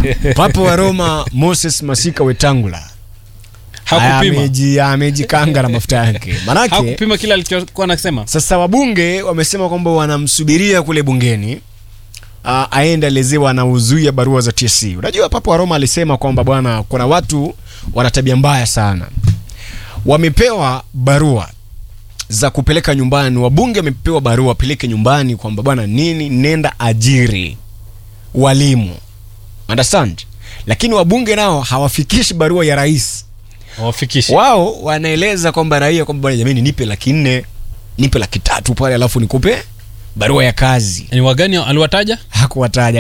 papa wa roma moses masika wetangula hakupima Ameji- amejikanga na mafuta yake manake hakupima kile alichokuwa anasema sasa wabunge wamesema kwamba wanamsubiria kule bungeni uh, aende alezewa anauzuia barua za TSC. Unajua Papa wa Roma alisema kwamba bwana, kuna watu wana tabia mbaya sana, wamepewa barua za kupeleka nyumbani. Wabunge wamepewa barua wapeleke nyumbani kwamba bwana, nini, nenda ajiri walimu, understand? Lakini wabunge nao hawafikishi barua ya rais wafikishi wao wanaeleza kwamba raia kwamba bwana jamani nipe laki nne nipe laki tatu pale alafu nikupe barua ya kazi ni wagani aliwataja hakuwataja